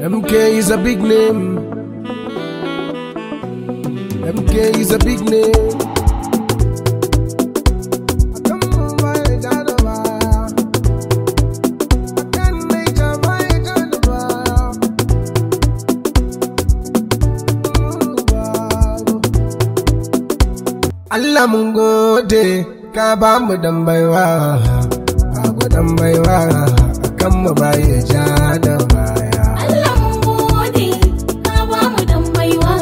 MK is a big name. MK is a big name. Allah mun gode ka ba mu dan baiwa ba ku dan baiwa kan mu baya ja da baya Allah mun gode ka ba mu dan baiwa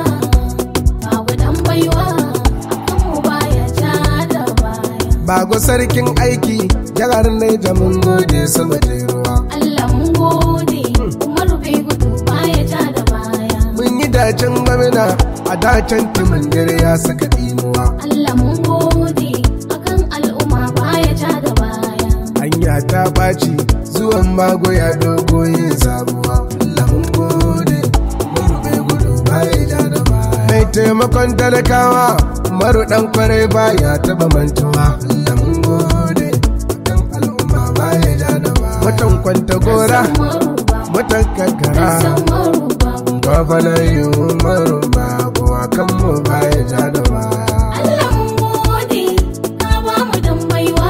ba mu dan baiwa akan mu baya ja da baya Bago sarkin aiki jihar Naija mun gode sama da ruwa Allah mun gode Umaru bai gudu baya ja da baya mun yi dacen gwamna a dacen timin dare ya saka dimuwa Allah mun gode akan al'umma baya ja da baya hanya ta baci zuwan mago ya dogo yin sabuwa Allah mun gode mun bai gudu baya ja da baya mai taimakon talakawa maru dan kwarai baya taba mantuwa Allah mun gode akan al'umma baya ja da baya mutan kwanta gora Umaru ba mutan kankara Umaru ba Gwamnan yi umaru babu a kan mu baya ja da baya. Allah mun gode ka ba mu dan baiwa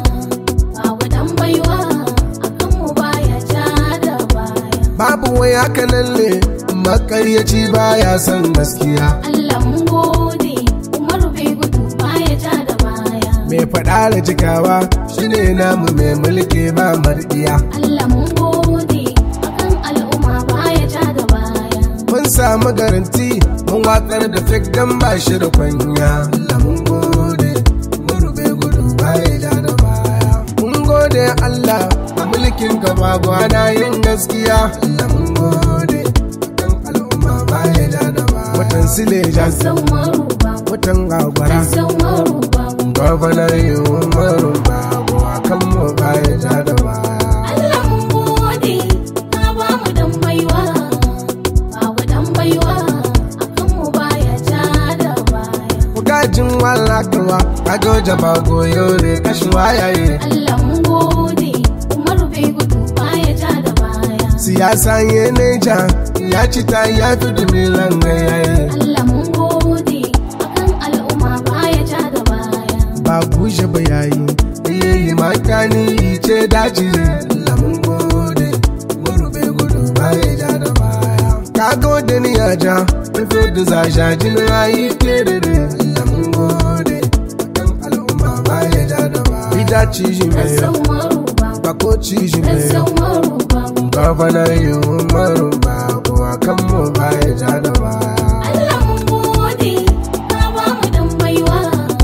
ba mu dan baiwa akan mu baya ja da baya Babu wai haka nan ne makaryaci baya son gaskiya. Allah mun gode Umaru bai gudu baya ja da baya Mai faɗa da cikawa shine namu mai mulki ba mardiya. Allah mun gode akan al'umma baya ja da baya Mun samu garanti mun watsar da fik dan ba shi da kwanya. Allah mun gode mun rube gudu baya ja da baya. Mun gode Allah a mulkin ka babu ana yin gaskiya. Allah mun gode kan al'umma baya ja da baya. Watan Sileja San Umaru ba watan Gagwara. San Umaru ba Gwamnan yi umaru babu a kan mu baya ja da baya. Allah mun gode ka ba mu dan baiwa ba mu dan baiwa akan mu baya ja da baya Bugajin walakawa a goja ba goyo ne kashin wayaye. Allah mun gode Umaru bai gudu baya ja da baya Siyasa ye neja ya ci ta ya fi dumilan gayaye. Allah mun gode akan al'umma baya ja da baya Ba bushe ba yayi, iyayi makani ce daji. Allah mun gode, murube gudu baya ja da baya. Ka gode ni ya ja, rufe da zasha jin rayi kerere. Allah mun gode, kan al'umma baya ja da baya. Ida ci shi mai San Umaru ba bako ci shi mai San Umaru ba Gwamnan yi umaru babu a kan mu baya ja da baya. Allah mun gode ka ba mu dan baiwa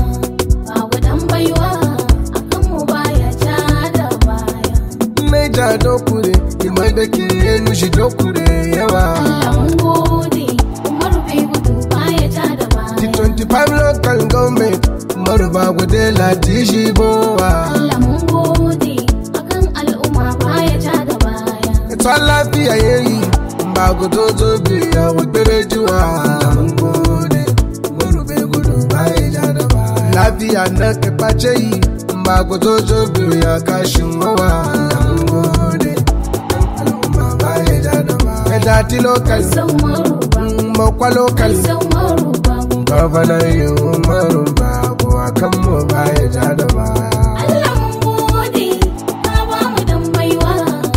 ba mu dan baiwa akan mu baya ja da baya Naija dokure, imai da ke yin shi dokure yawa. Allah mun gode Umaru bai gudu baya ja da baya 25 local government, umaru ba gude lati shi bowa. Allah mun gode akan al'umma baya ja da baya Ita lafiya yayi, ba gudo zo biya wa juwa. Mun gode, umaru bai gudu baya ja da baya. Lafiya na ka ɓace yi, ba gudo zo biya kashin wawa. Mun gode, al'umma baya ja da baya. Ka dati local, San Umaru ba makwa local. San Umaru ba Gwamnan yi umaru babu a kan mu baya ja da baya. Allah mun gode ka ba mu dan baiwa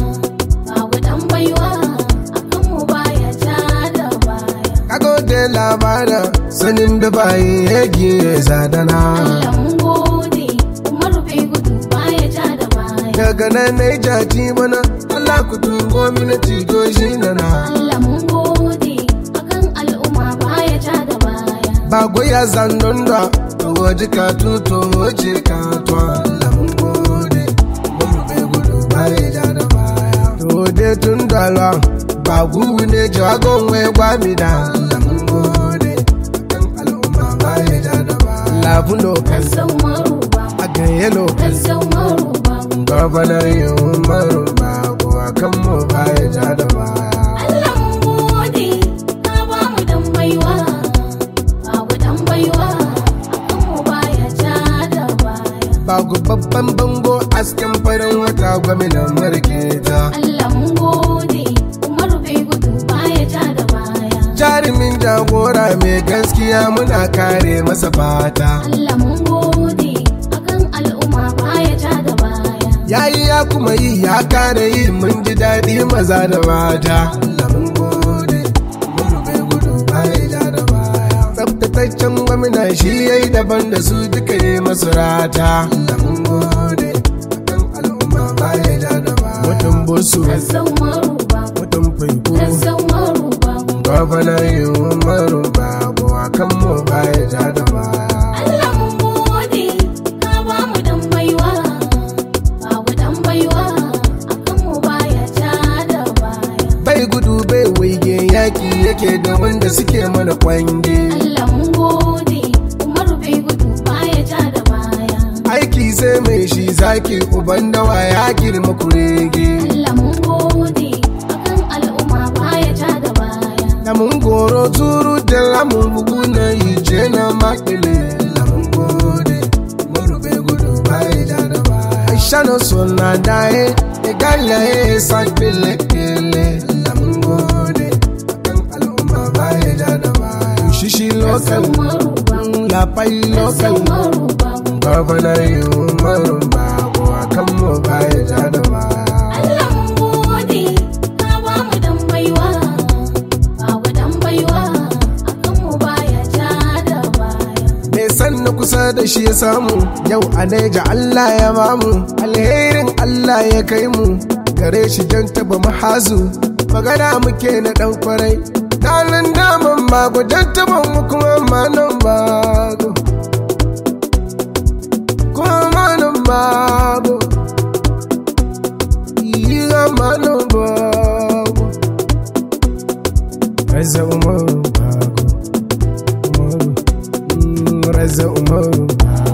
ba mu dan baiwa akan mu baya ja da baya Ka gode labara sanin da bayi yagi ya zadana. Allah mun gode Umaru bai gudu baya ja da baya Daga nan na yi jaji mana Allah ku tungo mini tigo shi na na. Allah mun gode akan al'umma baya ja da baya Ba goya zandon da to waje ka tuto waje ka to Allah mun gode. Mun bai gudu baya ja da baya. To dai tun dalwa ba gugu ne jagon wai gwami da Allah mun gode. Kan al'umma baya ja da baya. Labun lokal San Umaru ba a ganye lokal. San Umaru ba Gwamnan yi umaru babu a kan mu baya ja da baya. Allah mun gode ka ba mu dan baiwa ba mu dan baiwa akan mu baya ja da baya Bagu babban bango asken farin wata gwamnan marke ta. Allah mun gode Umaru bai gudu jagora mai gaskiya muna kare masa fata Allah mun gode akan al'umma baya ja da baya yayi ya kuma yi ya kare yi mun ji daɗi maza da mata Allah mun gode mun rufe gudu baya ja da baya tsaftataccen gwamna shi yayi daban da su duka yi masu rata Allah mun gode akan al'umma baya ja da baya mutum busu Razzau maruba mutum faiko Razzau maruba gwamna yi umaru babu akan mu baya ja da baya Allah mun gode ka ba mu dan baiwa babu dan baiwa akan mu baya ja da baya bai gudu bai waige yaki yake da wanda suke mana kwange Allah mun gode Umaru bai gudu baya ja da baya aiki sai mai shi zaki uban dawa ya girma kurege Allah mun gode akan al'umma baya ja da baya na mun goro turu da lamun bugu na ije na makile lamun gode marube gudu bai da da bai aisha no sona dae e galla e san pele kele lamun gode akan al'umma bai da da bai shishi local maruba la pai local Razzau maruba Gwamnan yi umarin babu a kan mu baya ja da baya. Allah mun gode ka ba mu dan baiwa babu dan baiwa akan mu baya ja da baya Me san na kusa da shi ya samu yau a neja Allah ya mamu alherin Allah ya kai mu gare shi jan taba mahazu magana muke na dan kwarai Danan daman bago jan taba mu kuma manan bago. Kuma manan bago. Iya manan bago. Reza Umaru Bago Umaru mm, Reza Umaru Bago